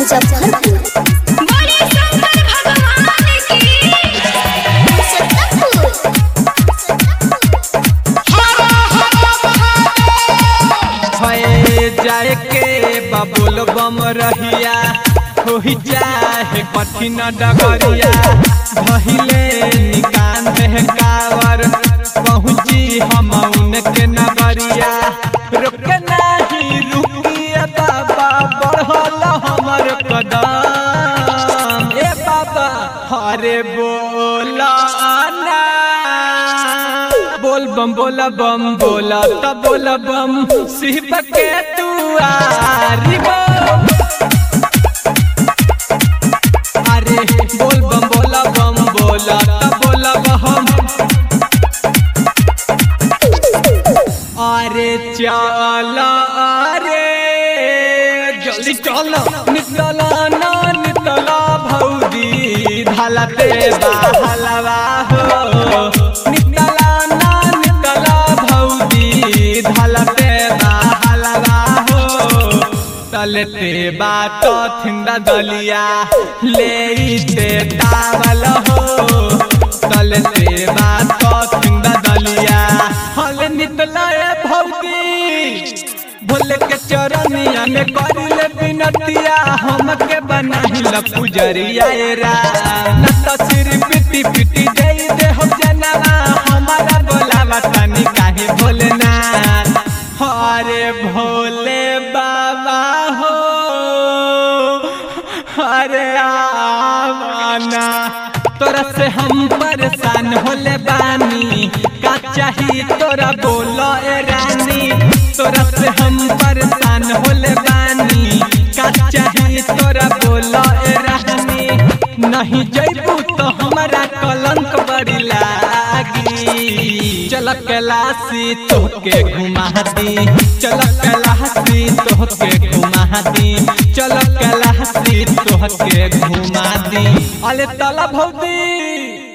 मुजफ्फरपुर बोले शंकर भगवान की भए जाए के बबुल बम रहिया होई जाए कठिन डगरिया भहिले निकान है कावर पहुँची हम उनके नगरिया रुक नहीं रुकिए बाबा बढ़ल हमर कदम ए बाबा हरे बोला ना बोल बम बोला बम बोला तब बोला बम शिव के दुआरी बम अरे बोल बम बोला बम बोला तब बोला बम अरे चला अरे जल्दी चलो निकला ना निकला भौजी ढाला ते हलवा हो निकला ना निकला भौजी ढाला ते हलवा हो तलते बात थिंदा दलिया ले ते तावल हो तलते बात थिंदा दलिया हल निकला ए भौजी भोले के चरनिया में करिले बिनतिया हमके बनाही ल पुजरिया ए रा न त सिर पिटी पिटी दे दे हो जनवा हमारा बोलावा तनी काहे भोलेनाथ हरे भोले बाबा हो हरे आवाना तोरा से हम परेशान होले बानी का चाही तोरा बोलो ए रानी तोरा से हम परेशान होले बानी का चाही तोरा बोलो ए रानी नहीं जैबू तो हमारा कलंक बड़ी लागी चल कैलाशी तोहके घुमा दी चल कैलाशी तोहके घुमा दी चल कैलाशी तोहके घुमा दी अरे तला भौदी